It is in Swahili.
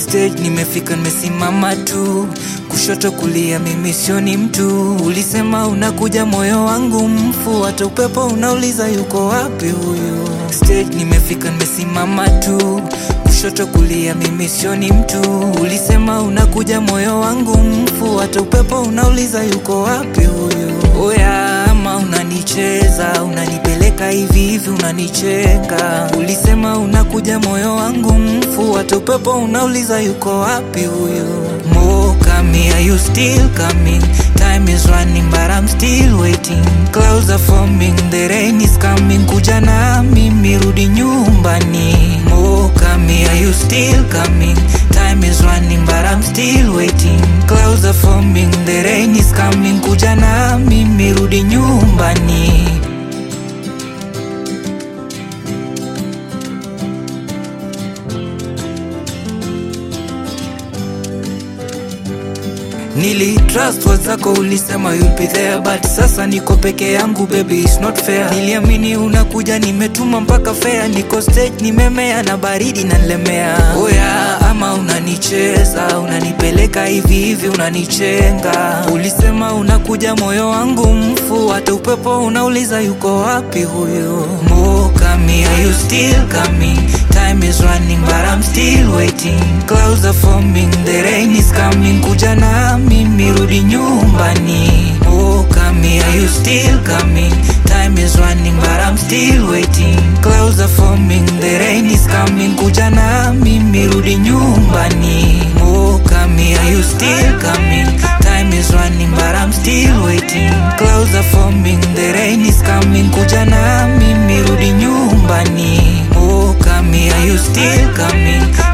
stage nimefika nimesimama tu kushoto kulia mimi sioni mtu ulisema unakuja moyo wangu mfu hata upepo unauliza yuko wapi huyu stage nimefika nimesimama tu kushoto kulia mimi sioni mtu ulisema unakuja moyo wangu mfu hata upepo unauliza yuko wapi huyu oya ama unanicheza unanipeleka hivi hivi unanicheka ulisema unakuja moyo wangu mfu hata upepo unauliza yuko wapi huyu Mo coming, are you still coming? Time is running but I'm still waiting Clouds are forming, the rain is coming Kuja na mimi rudi nyumbani Mo coming, are you still coming? Time is running but I'm still waiting Clouds are forming, the rain is coming Kuja na mimi rudi nyumbani Nili trust words zako ulisema you'll be there but sasa niko peke yangu baby it's not fair niliamini unakuja nimetuma mpaka fair niko stage nimemea na baridi na nilemea oya ama unanicheza unanipeleka hivi hivi unanichenga ulisema unakuja moyo wangu mfu hata upepo unauliza yuko wapi huyu Mo coming, are you still coming time is running but I'm still waiting clouds are forming the rain is coming kuja na mimi rudi nyumbani oh coming are you still coming time is running but I'm still waiting clouds are forming the rain is coming kuja na mimi rudi nyumbani oh coming are you still coming time is running but I'm still waiting clouds are forming the rain is coming kuja na mimi rudi nyumbani oh coming are you still coming